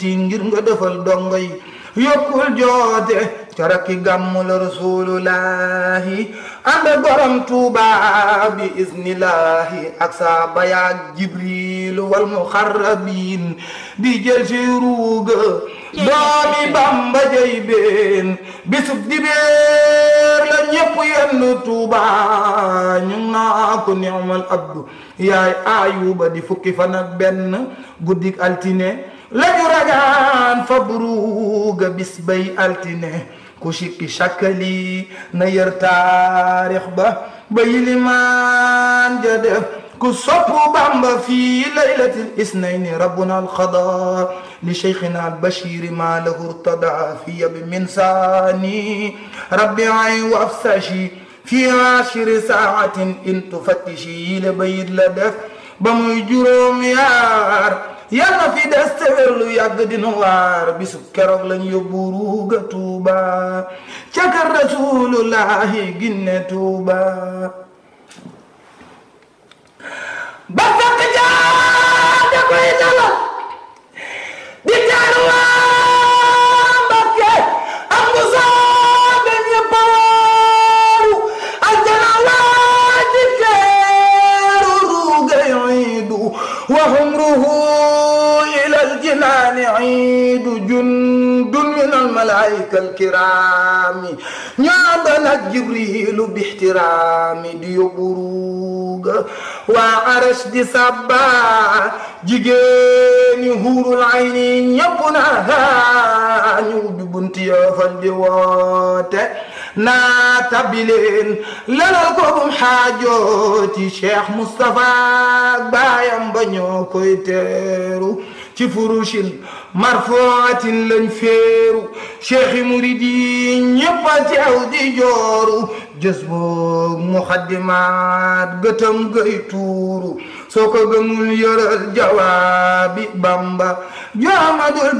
ti ngir nga defal dongo yi yokkul joote caraki gàmmu la rasulullahi ànd ak borom tuuba bi isnillahi ak saa bayaag jibril wal muxarrabin di jël si ruuga doomi bamba jay been bisub dibeer la ñépp yenn tuuba ñu naa ko ni'mal abdu yaay ayuba di fukki fan ak benn guddik altine lañu ragaan fa buruga bis bay altine ku sikki sakkali na yër taarix ba ba yilimaan ja def ku soppu bamba fii laylatil isnayni rabbuna alxada li cheikhina albashiri ma lahu irtada fi yabi min saani rabbi ay wafsashi fi ashiri saatin in tufattishi la bayit la def ba muy juróom yaar yàlla fi des te wér lu yàgg dina waar bisu keroog lañ yóbbu ruuga tuuba ca kër rasulullahi ginne tuuba ba fekk jaa da koy dalal di teeru waa Mbakke am bu soobe ñëpp waaru aljana waa di teeru ruuga yiidu wa humruhu الجنان عيد جند من الملائكة الكرام ñaadana جبريل باحترام di yóbbu ruuga waa aras di sabba jigéeni huurul ayni ñëpp na ñu ubbi bunti yoofal di woote naa tabileen lalal ko bum xaajooti Cheikh Moustapha baayam ba ñoo koy teeru ci furushin marfuatin lañ féeru cheikh yi murid yi ñëpp a teew di jooru jës boog muxaddimaat gëtam gay tuuru soo ko gëmul yëral jawaabi bamba jaamadul